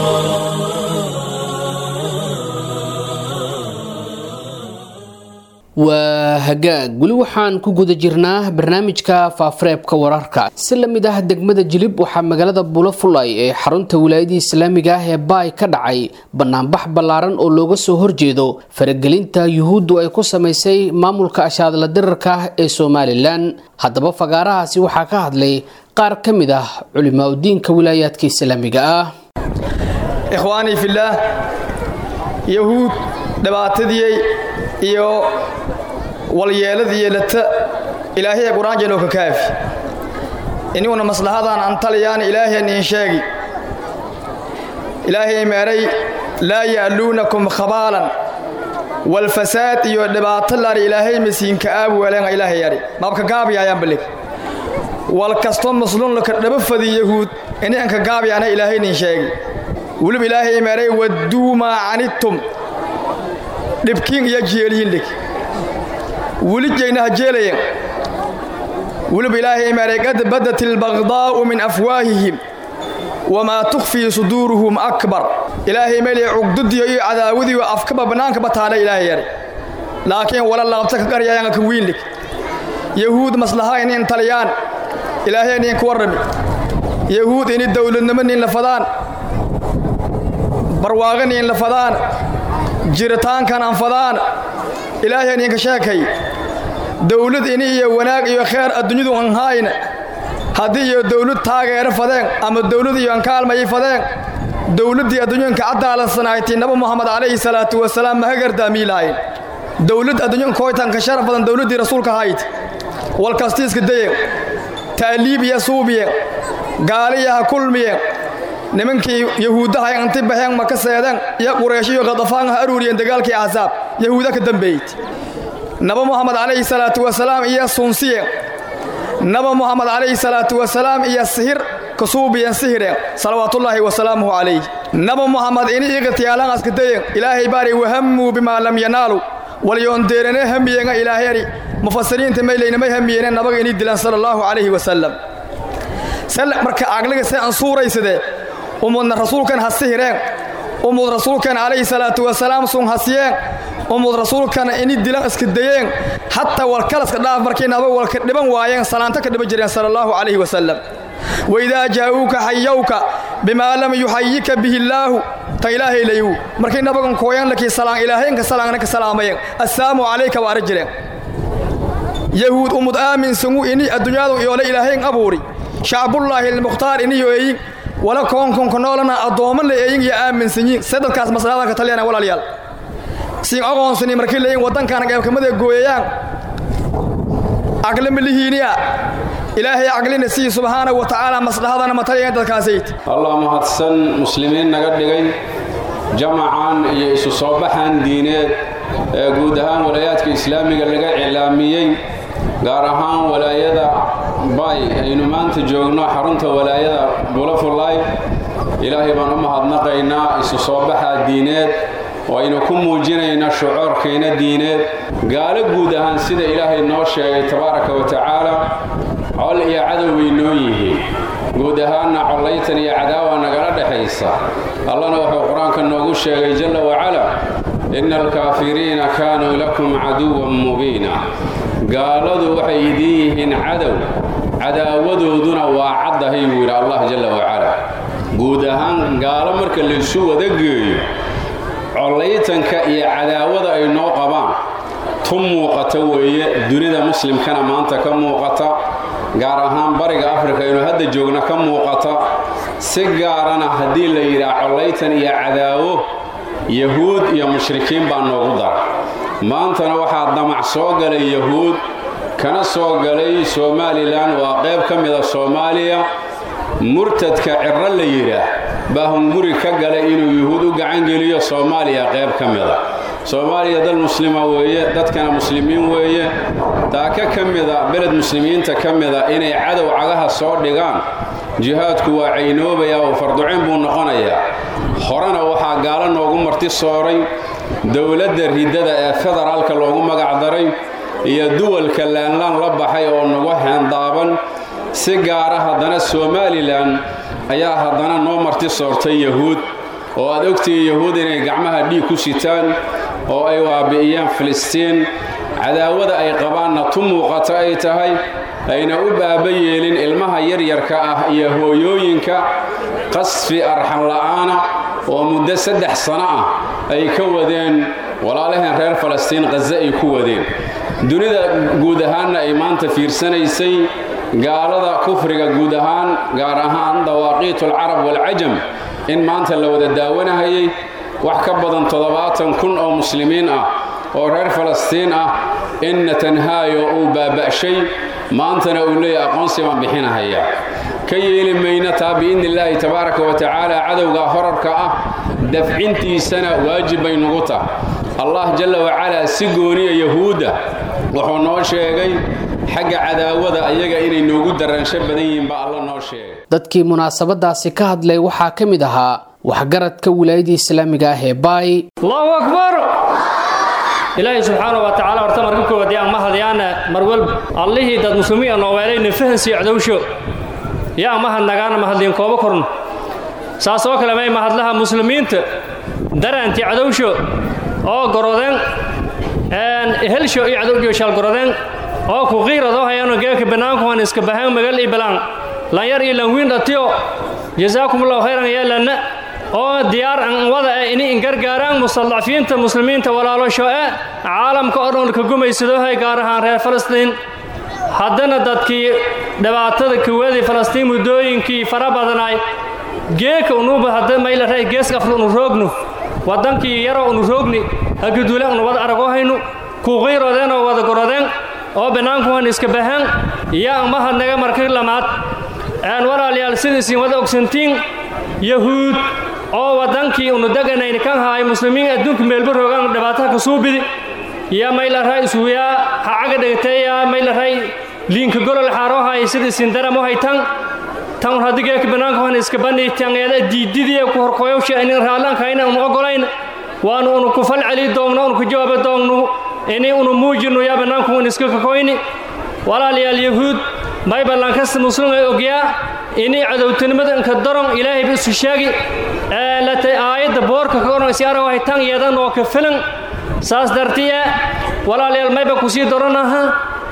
waa hagaag weli waxaan ku guda jirnaa barnaamijka faafareebka wararka si la mid ah degmada jilib waxaa magaalada bulafulay ee xarunta wilaayadii islaamiga ah ee baay ka dhacay banaanbax ballaaran oo looga soo horjeedo faragelinta yuhuuddu ay ku samaysay maamulka ashaadla dirarka ah ee somalilan haddaba fagaarahaasi waxaa ka hadlay qaar ka mid ah culimaa udiinka wilaayaadka islaamiga ah ikhwaanii fillaah yahuud dhibaatadii iyo walyeeladii yeelata ilaahiya qur-aanjeenoo ka kaafi iniguna maslahadan an taliyaan ilaahiyaniin sheegi ilaahay meeray laa ya'luunakum khabaalan walfasaad iyo dhibaato laari ilaahay masiinka aabuweeleenga ilaahay yadhi maabka gaabiyaayaan balig wal kasto maslunlaka dhaba fadi yahuud ini anka gaabiyaana ilaahayniin sheegi weliba ilaahay imeeray wadduu maa canidtum dhibkiin iyo jeeliyin dhig weli jeynaha jeelayen weliba ilaahay imeeray qad badat ilbagdaa'u min afwaahihim wamaa tukhfii suduuruhum akbar ilaahay meelay cugdudiyo iyo cadaawadiyo afkaba bannaankaba taadha ilaahay yari laakiin wala laabta ka qaryayanka ka wiinlig yahuud maslaha inin taliyaan ilaahay inin ku warrami yahuud ini dawladnimo nin la fadaan barwaaqo nin la fadaan jiritaankan aan fadaan ilaahay ininka sheekay dawlad ini iyo wanaag iyo kheer adduunyadu aan haayna haddii iyo dawlad taageero fadeen ama dawlad iyo aan kaalmayay fadeen dawladdii adduunyanka cadaalansanaayti nabi moxamed calayhi salaatu wasalaam maha gardaamiilaayin dawlad adduunyanka koytanka sharaf badan dawladdii rasuulka hayd walkastiiska dayen ta'liibiya suubiyen gaaliyaha kulmiyen nimankii yahuuddaha inti baxeen maka seedeen iyo qureeshiyo khadafaanha aruuriyeen dagaalkii axsaab yahuuda ka dambeeyey nabi moxamed calayhi salaatu wasalaam iyo sunsiyen nabi moxamed calayhi salaatu wasalaam iyo sihir kasuubiyan sihireen salawaatullaahi wasalaamuhu calayh nabi moxamed ini iqtiyaalan askadayen ilaahay baari wahammuu bimaa lam yanaalu walyoondeerane hamiyenga ilaahayari mufasiriinta maylaynamay hamiyene nabaga inii dilan sala allaahu calayhi wasalam sal marka aqliga se aan suuraysade umudna rasuulkan ha sihireen umud rasuulkan calayhi salaatu wasalaam sun hasiyeen umud rasuulkan ini dilan iska dayeen hataa walkalaska dhaaf markay nabaga walka dhiban waayeen salaanto ka dhiban jireen sala allaahu calayhi wasalam waidaa jaa'uuka xayawka bimaa lam yuxayika bihi illaahu ta ilaahay layu markay nabagan kooyan lakii salaan ilaahaynka salaangna ka salaamayen assalaamu calayka waara jireen yahuud umud aaminsangu ini adduunyadu iyoole ilaahayn abuuri shacbullaahi almukhtaar iniyo eeyin wala koonkonka noolana addoommo la eeyin iyo aaminsanyiin sadadkaas maslaada ka taliyana walaalayaal siin aqoonsani markay leeyin waddankaana qeybkamada gooyayaan aqli milihiiniya ilaahay aqlina sii subxaana wa tacaala maslahadana ma taliyaen dadkaasayd allah mahadsan muslimiin naga dhigay jamacan iyo isu soo baxan diineed ee guud ahaan walaayaadka islaamiga laga cilaamiyey gaar ahaan walaayada bay aynu maanta joogno xarunta walaayada bulafulay ilaahay baan u mahadnaqaynaa isu soo baxa diineed oo aynu ku muujinayna shucuurkayna diineed gaalo guud ahaan sida ilaahay noo sheegay tabaaraka wa tacaala col iyo cadow bay noo yihiin guud ahaanna collaytan iyo cadaawa nagala dhexaysa allana wuxuu qur-aanka noogu sheegay jalla wacala inna alkaafiriina kaanuu lakum caduwan mubiina gaaladu waxay idiin yihiin cadow cadaawadooduna waa caddahay buu yidhi allah jalla wacala guud ahaan gaalo marka laysu wada geeyo collaytanka iyo cadaawada ay noo qabaan tu muuqata weeye dunida muslimkana maanta ka muuqata gaar ahaan bariga afrika inuu hadda joogna ka muuqata si gaarana haddii la yidhaah collaytan iyo cadaawo yahuud iyo mushrikiin baa noogu dara maantana waxaa damac soo galay yahuud kana soo galay somalilan waa qayb ka mida soomaaliya murtadka cirro la yidhaah baa hunguri ka galay inuu yuhuud u gacangeliyo soomaaliya qayb ka mida soomaaliya dal muslima weeye dadkana muslimiin weeye daaka ka mida beled muslimiinta ka mida inay cadow cagaha soo dhigaan jihaadku waa caynoobaya oo farducin buu noqonayaa horena waxaa gaalo noogu marti sooray dowladda riddada ee federaalka loogu magacdaray iyo duwalka laanlaan la baxay oo nagu heendaaban si gaara haddana somalilan ayaa haddana noo marti soortay yahuud oo aad ogtihiin yahuud inay gacmaha dhiig ku sitaan oo ay waabi'iyaan filistiin cadaawada ay qabaanna tu muuqato ay tahay ayna u baaba yeelin ilmaha yaryarka ah iyo hooyooyinka qasfi arxan la'aana oo muddo saddex sano ah ay ka wadeen walaalaheen reer falastiin khaze ay ku wadeen dunida guud ahaanna ay maanta fiirsanaysay gaalada kufriga guud ahaan gaar ahaan dawaaqiitulcarab waalcajam in maanta la wada daawanahayay wax ka badan toddobaatan kun oo muslimiin ah oo reer falastiin ah in netanhaayo uu baaba'shay maantana uu leeyahy aqoonsi baan bixinahaya ka yeeli mayna taa biidni illaahi tabaaraka wa tacaala cadowga horarka ah dafcintiisana waajib bay nugu tah allah jalla wacalaa si gooniya yahuudda wuxuu noo sheegay xagga cadaawada ayaga inay noogu daraansho badan yihiin baa alla noo sheegay dadkii munaasabadaasi ka hadlay waxaa ka mid ahaa waxgaradka wilaayada islaamiga ah ee baay allahu akbar ilaahay subxaana wa tacaala horta marka koowaad yaa mahadyaana mar walba allihii dad muslimiin aan nooweelayna fahansiyo cadowsho yaa mahad nagaana mahadliin kooba korno saas oo kale may mahadlaha muslimiinta daraantii cadowsho oo gorodeen helsho iyo cadowjo shaal gorodeen oo ku qiiradoo hayano geeka banaankuhan iska bahaan magal iyo balaan lanyar iyo lanwiin dhatiyo jasaakumullahu khayran yeelanna oo diyaar an wada eh ini ingargaaraan mustadcafiinta muslimiinta walaalosho ee caalamka oo dhan ka gumaysadoohay gaar ahaan reer falastiin haddana dadkii dhibaatada kuwadii falastiin muddooyinkii fara badanaay geeka unuuba hadda maylaray geeska afru unu roognu waddankii yaroo unu roogni haguduule unu wada aragoo haynu kuuqiirodeen oo wada gorodeen oo bannaankuhan iska bahaan yaa mahadnaga markii lamaad aan walaalayaal sidiisiin wada ogsantiin yahuud oo waddankii unu deganayni kan haay muslimiin adduunka meelba roogaan dhibaataha ka suubidi yaa maylaray isuyaa ha caga dhegteeyaa maylaray liinka golol xaaroo haay sidiisiin daramo haytan tan hadigeeka banaankuhan iska bani tangeeda diididii ku horkoyowsha inin raalaankayna unu ogolayn waanu unu ku falceli doogno unu ku jawaaba doogno ini unu muujino yaa banaanku un iska kakoyni walaalayaal yahuud mayballankasta muslim ay ogyaa ini cadowtinimada inka daron ilaahayba isu sheegi latay aayadda boorka ka oran isi arago haytan yeedan oo ka filan saas dartiya walaalayaal mayba kusii doranaha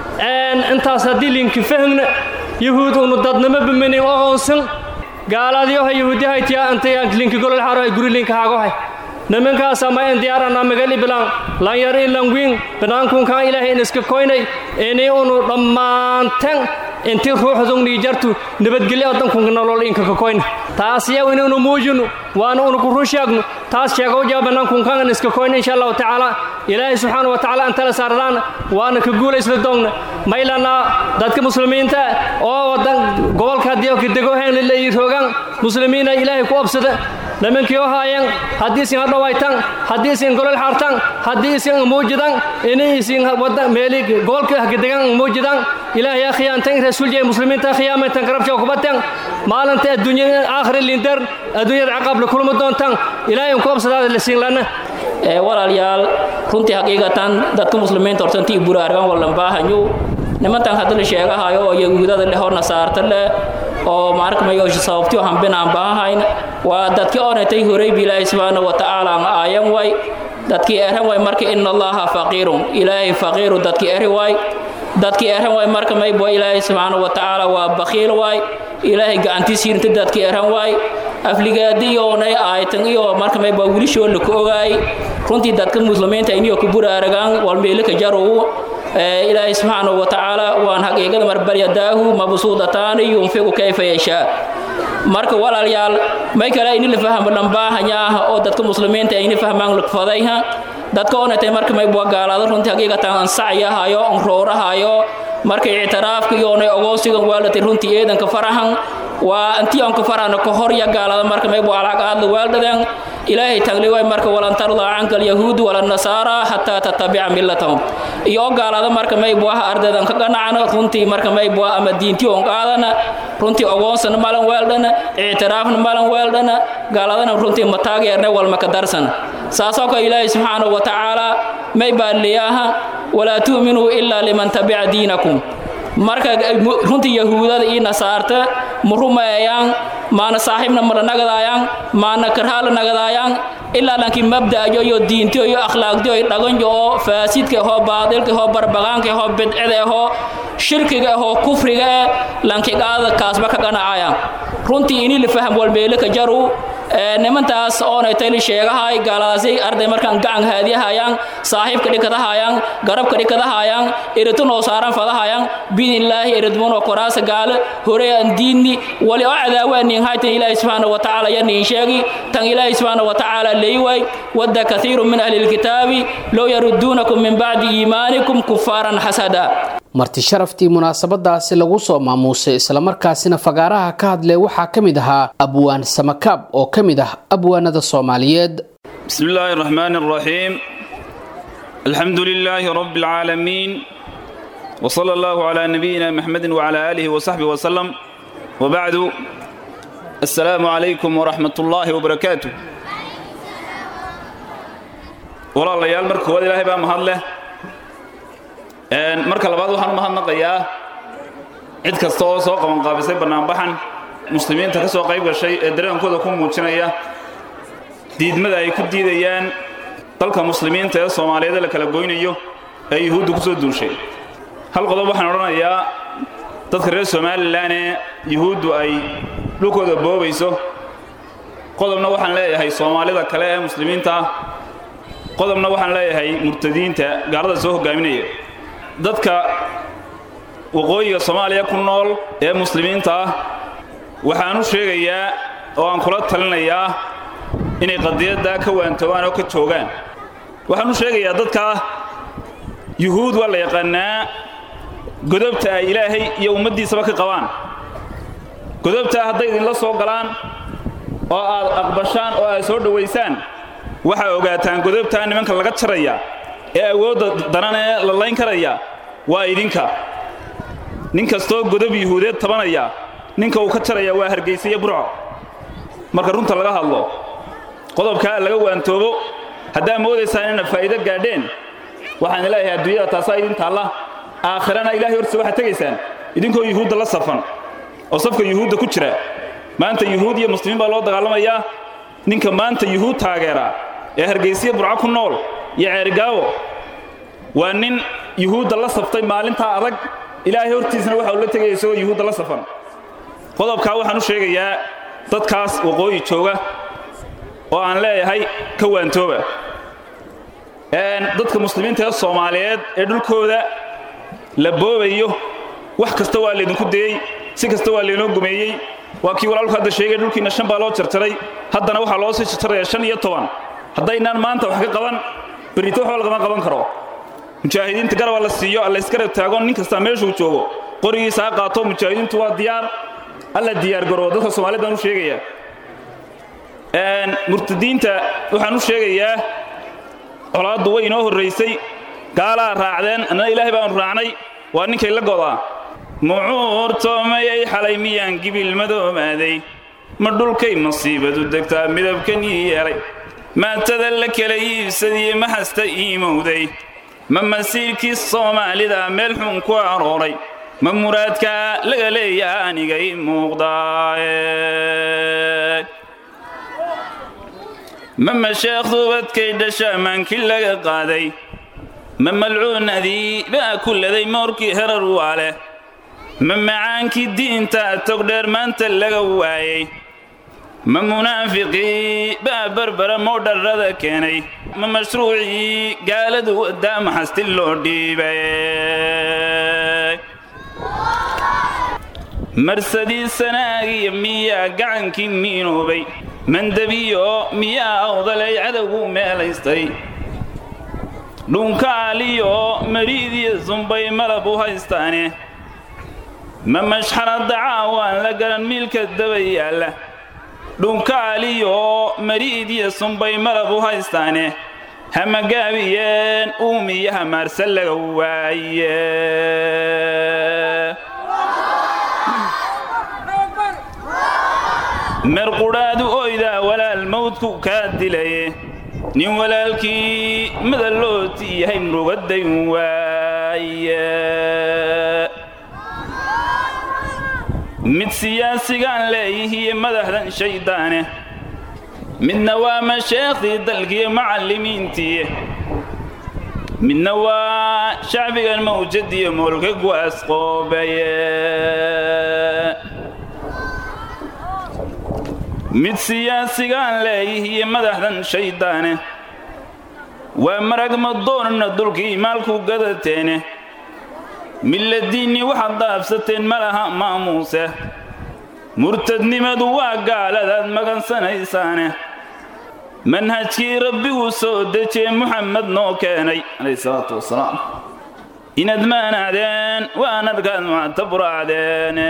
intaas haddii linki fahmna yahuud unu dadnimo biminin oqoonsan gaaladiyoha yahuudiyahaytiya antaya linki golol xaro ay guri linka hagohay nimankaasa ma en diyaarana magali bilan lanyar in langwiin banaankunkan ilaahay in iska koynay ini unu dhammaantan inti ruuxdungni jartu nabadgelyo oddankunka nolol inka ka koyna taas yaw inaynu muujino waana unu ku run sheegno taas sheegow jaa banaankunkan in iska koyna insha allahu tacaala ilaahay subxaana wa tacaala antala saardaan waana ka guulaysla doogna maylana dadka muslimiinta oo wadan gobolka haddii ka dego heen lilay roogaan muslimiina ilaahay ku obsada nimankii oo haayeen haddii isin hadhowaytan haddii isin golol xaartan haddii isin muujidan inay isin wada meeli gobolka hagadegan muujidan ilaahay yaa khiyaantan rasuuljiya muslimiinta khiyaamaytan garabsha kubatan maalinta adduunyada aakhiri lindar adduunyada caqab la kulma doontan ilaahay ku obsadaada la siin lana walaalyaal runtii xaqiiqatan dadka muslimiinta hortantii buraargan wallan baahanyu nimantan hadda la sheegahayo oo yahuudada leh oo nasaarta leh oo maarkamayo sababtii hambinaan baahayn waa dadkii onatay horeybi ilaahay subxaana wa tacaala aan aayan way dadkii eran way marka ina allaha faqiirun ilaahay faqiiru dadkii eri way dadkii eran way marka maybo ilaahay subxaana wa tacaala waa bakhiil way ilaahay gacantiisiinta dadkii eran way afligaadiyoonay aaytan iyo marka maybo wilishoo la ku ogaay runtii dadka muslimiinta iniyo ku buraaragaan walmeelika jarow ilaahay subxaanahu wa tacaala waan xaqiiqada marbaryadaahu mabsuudataani yunfiqu kayfa yashaa marka walaalayaal may kale ini la fahmo dhambaahanyaah oo dadka muslimiinta ayni fahmaan lugfadayha dadka onatay marka may bua gaalaado runtii xaqiiqatan ansacyahayo onroorahayo marka ictiraafka iyoonay ogoosigan waalatay runtii eedanka farahan waa antii onka farahna ka hor ya gaalada marka may bua alaqaadla waaldhadan ilaahay tagli way marka walan tardaa canka alyahuud wala nasaara xataa tatabica millatahum iyo gaalada marka may buaha ardaydan ka ganacana runtii marka may bua ama diintii on qaadana runtii ogoonsana malan weeldhana ictiraafna malan weeldhana gaaladana runtii mataageerne walma ka darsana saasoo kale ilaahay subxaanahu wa tacaala may baa leeyaha walaa tu'minuu ilaa liman tabica diinakum marka runtii yahuudada iyo nasaarta ma rumeeyaan maana saaxiibna mala nagadaayaan maana karhaala nagadaayaan ilaa lankii mabda'yo iyo diintiyo iyo akhlaaqdiyo iyo dhaganyo oo faasidka ahoo baadilka ahoo barbagaanka ahoo bidcida ahoo shirkiga ahoo kufriga eh lankigaada kaasba ka ganacayaan runtii inii la faham walmeelika jaru nimantaas oonay tayli sheegahay gaaladaasi arday markaan gacan haadiyahayaan saaxiibka dhikadahayaan garabka dhikadahayaan eritunoo saaran fadahayaan biidnillaahi eridmunoo koraasa gaale hore aan diinni wali oo cadaawaaniin haytan ilaahi subxaana wa tacaala yaniin sheegi tan ilaahi subxaana wa tacaala leeyway wadda kathiiru min ahli lkitaabi low yarudduunakum min bacdi iimaanikum kufaaran xasada marti sharaftii munaasabadaasi lagu soo maamuusay islamarkaasina fagaaraha ka hadlay waxaa ka mid ahaa abwaan samakaab oo ka mid ah abwaanada soomaaliyeed بسم الله الرحمن الرحيم الحمد لله رب العالمين وصلى الله على نبينا محمد وعلى آله وصحبه وسلم وبعد السلام عليكم ورحمة الله وبركاته walaalayaal marka koowaad ilaahay baa mahad leh marka labaad waxaan u mahadnaqayaa cid kasta oo soo qabanqaabisay bannaanbaxan muslimiinta ka soo qayb gashay ee dareenkooda ku muujinaya diidmada ay ku diidayaan dalka muslimiinta ee soomaaliyeed la kala goynayo ee yuhuudda ku soo duushay hal qodob waxaan odhanayaa dadka reer somalilan ee yuhuuddu ay dhulkooda boobayso qodobna waxaan leeyahay soomaalida kale ee muslimiinta ah qodobna waxaan leeyahay murtadiinta gaalada soo hogaaminaya dadka waqooyiga soomaaliya ku nool ee muslimiinta ah waxaan u sheegayaa oo aan kula talinayaa inay qadiyadda ka waantoobaan oo ka joogaan waxaan u sheegayaa dadka yuhuud waa la yaqaannaa godobta ay ilaahay iyo ummaddiisaba ka qabaan godobtaa hadday idinla soo galaan oo aad aqbashaan oo aad soo dhowaysaan waxaa ogaataan godobtaa nimanka laga jaraya ee awoodda daran ee la layn karaya waa idinka nin kastoo godob yuhuudeed tabanaya ninka uu ka jaraya waa hargaysa iyo burco marka runta laga hadlo qodobkaa laga waantoobo haddaa moodaysaan inad faa'iido gaadheen waxaan leeyahay adduunyada taasaa idin taalla aakhirana ilaahay hortiisa waxaad tegaysaan idinkoo yuhuudda la safan oo safka yuhuudda ku jira maanta yuhuud iyo muslimiin baa loo dagaalamayaa ninka maanta yuhuud taageera ee hargaysiya burco ku nool iyo ceerigaawo waa nin yuhuudda la saftay maalintaa adag ilaahay hortiisna waxa uu la tegaya isagoo yuhuudda la safan qodobkaa waxaan u sheegayaa dadkaas waqooyi jooga oo aan leeyahay ka waantooba dadka muslimiinta ee soomaaliyeed ee dhulkooda la boobayo wax kasta waa laydinku dayey si kasta waa laynoo gumeeyey waa kii walaalku hadda sheegay dhulkiinna shan baa loo jarjaray haddana waxaa loo sii jarjarayaa shan iyo toban haddaynaan maanta wax ka qaban berrito waxba lagama qaban karo mujaahidiinta garaba la siiyo allaysgarab taago nin kastaa meeshuu joogo qorigiisa ha qaato mujaahidiintu waa diyaar alla diyaargaroo dadka soomaaliyed baan u sheegayaa murtadiinta waxaan u sheegayaa colaaddu way inoo horraysay gaalaa raacdeen annana ilaahay baanu raacnay waa ninkay la godaa mucuurtoomayay xalay miyaan gibil madoomaaday ma dhulkay masiibadu degtaa midabkan ii yeelay maatada la kala iibsadiye ma hasta iimowday ma masiirkii soomaalida meel xun ku arooray ma muraadkaa laga leeyaa anigay muuqdaaye ma masheekh duubadkay dhasha maankii laga qaaday ma malcuunadii baa kulladay moorkii herar waa leh ma macaankii diinta togdheer maanta laga waayey ma munaafiqii baa barbara moodharrada keenay ma mashruucii gaaladu waddaa maxasti loo dhiibay marsadii sanaagiya miyaa gacankii miinoobay mandabiyo miyaa awdalay cadowgu meelaystay dhunkaaliyo mariidiya sumbay malab u haystaane ma mashxaradda caawaan la garan miilka daba yaalla dhunkaaliyo mariidiya sumbay malab u haystaane hamagaabiyeen uumiyo hamaarse laga waaye merqudhaadu oydaa walaal mawdku kaa dilaye nin walaalkii madallooti yahay murugadday waaye mid siyaasigaan leeyihiye madaxdan shayddaane midna waa masheekhdii dalkiiyo macallimiintiiye midna waa shacbigan mawjadiyo moolka guwaasqoobaye mid siyaasigaan leeyihiye madaxdan shayddaane waa marag madoonana dulkii maalku gadateene milladiinnii waxaad daabsateen ma laha maamuuse murtadnimadu waa gaaladaad magansanaysaane manhajkii rabbiguu soo dejiyey muxamed noo keenay calayhi salaatu wasalaam inaad maanacdeen waan arkaad muctaburaacdeene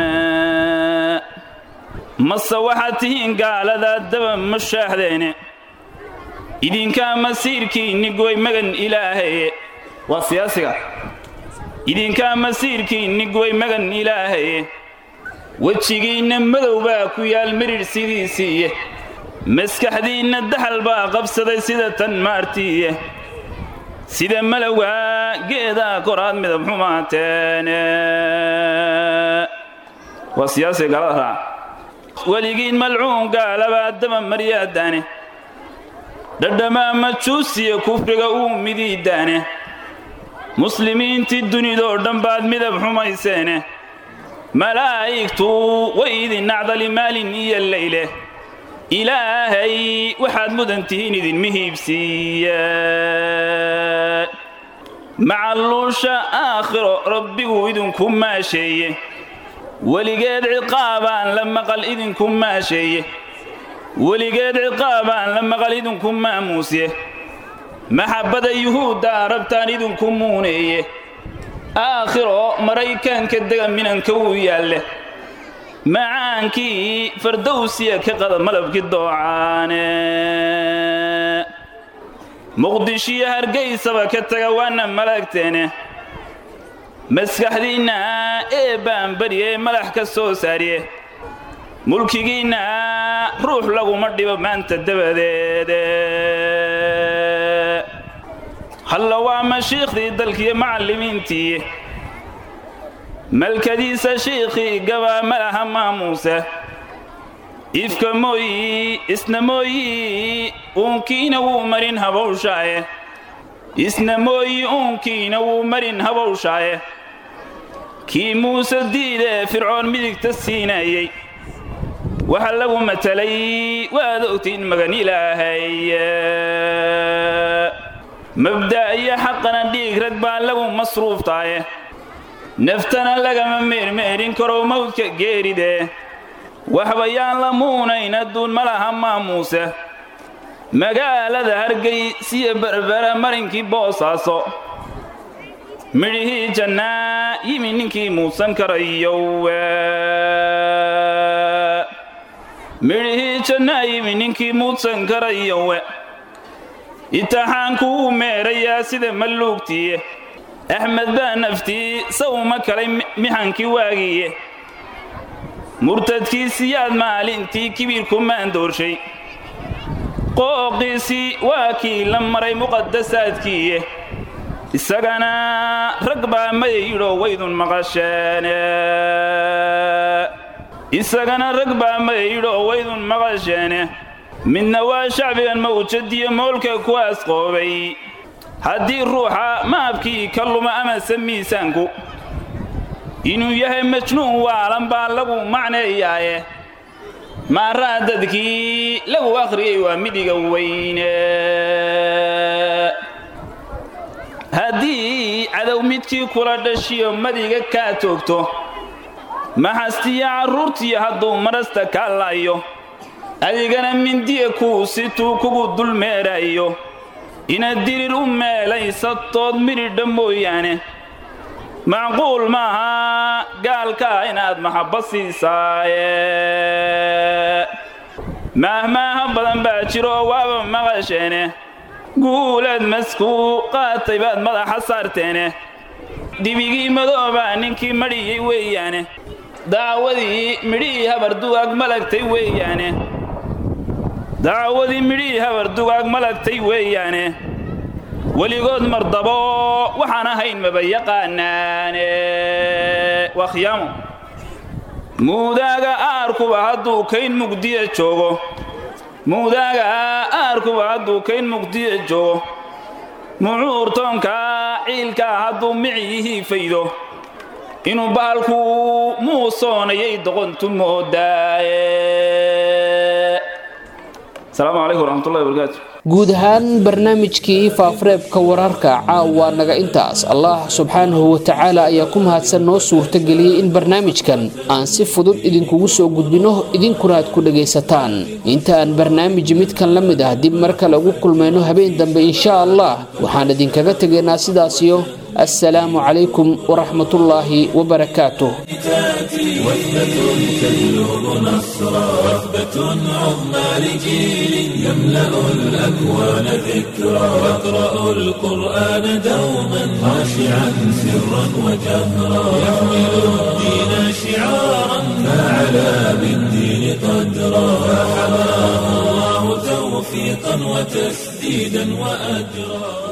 mase waxaad tihiin gaaladaad daba mushaaxdeene idinkaa masiirkiinni goy magan ilaahaye waa siyaasiga idinkaa masiirkiinni goy magan ilaahaye wejigiinna madow baa ku yaal miridh sidiisiiye maskaxdiinna daxal baa qabsaday sida tan maartiiye sida malowga geedaa koraad midab xumaateene waa siyaasiga gaalada raaca weligiin malcuun gaalabaa daba maryaadaane dhadhamaa majuusiya kufriga uu midiidaane muslimiintii dunidoo dhan baad midab xumayseene malaa'igtu way idin nacdali maalin iyo leyle ilaahay waxaad mudan tihiin idinma hiibsiiye macalluusha aakhiro rabbigu idinku maasheeye weligeed ciqaabaan la maqal idinku maasheeye weligeed ciqaabaan la maqal idinku maamuusye maxabbada yuhuuddaa rabtaan idinku muuneeye aakhiro maraykanka dega minanka wuu yaalle macaankii fardowsiya ka qada malabkii doocaane muqdishiyo hargaysaba ka taga waana malagteene maskaxdiinna ee baan barye malax ka soo saariye mulkigiinna ruux laguma dhibo maanta dabadeede halla waa mashiikhdii dalkiiyo macallimiintii malkadiisa shiikhii gabaa malaha maamuuse ifka mooyi isna mooyi uunkiina wuu marin habowshaaye isna mooyi uunkiina wuu marin habowshaaye kii muuse diidee fircoon midigta siinayey waxa lagu matalay waad ogtiin magan ilaahaye mabda' iyo xaqana dhiig rag baa lagu masruuftaaye naftana lagama meermeerin karo mawdka geeridee waxba yaan la muunayn adduun ma laha maamuuse magaalada hargay siya berbera marinkii boosaaso midhihii jannaa yimi ninkii muusan karayowe midhihii jannaa yimi ninkii muudsan karayowe itixaanku wuu meerayaa sida malluugtiiye axmed baa naftii sawma kalay mixankii waagiiye murtadkiisiyaad maalintii kibirku maandoorshay qooqiisii waa kii la maray muqadasaadkiiye isagana rag baa mayayidhoo waydun maqasheene isagana rag baa mayayidhoo waydun maqasheene midna waa shacbigan mawjadiyo moolka kuwaas qoobay haddii ruuxa maabkii ka luma amase miisaanku inuu yahay majnuun waalan baa lagu macneeyaaye maaraa dadkii lagu akhriyey waa midhiga weyne haddii cadow midkii kula dhashiyo madiga kaa toogto maxastiyo carruurtiyo hadduu marasta kaa laayo adigana mindiya kuu situu kugu dulmeerayo inaad dirir u meelaysatood midhidha mooyaane macquul maaha gaalkaa inaad maxabba siisaaye maahmaaha badan baa jiro oo waaba maqasheene guulaad maskuu qaatay baad madaxa saarteene dhibigii madoobaa ninkii madhiyey weeyaane dacwadii midhihii habar dugaag malagtay weeyaane dacwadii midhihii habar dugaag malagtay weeyaane weligood mardabo waxaan ahayn maba yaqaanaane waa khiyaamo muudaaga aarkuba hadduu kayn mugdiya joogo muudaaga aarkuba hadduu kayn mugdiya joogo mucuurtoonka ciilkaa hadduu miciyihii faydo inuu bahalku muusoonayay doqontu moodaaye asalaamu calaykum waraxmatullahi wabarakaatu guud ahaan barnaamijkii faafareebka wararka caawa naga intaas allah subxaanahu watacaala ayaa ku mahadsan noo suurtageliyey in barnaamijkan aan si fudud idinkugu soo gudbinno idinkuna aad ku dhagaysataan inta aan barnaamij midkan la mid ah dib mar kale ugu kulmayno habeen dambe insha allah waxaan idinkaga tegaynaa sidaasiyo السلام عليكم ورحمة الله وبركاته وثبة تجلب نصرا وثبة عظمى لجيل يملأ الأكوان ذكرا يقرأ القرآن دوما خاشعا سرا وجهرا يحمل الدين شعارا فاعلا علا بالدين قدرا فحماه الله توفيقا وتسديدا وأجرا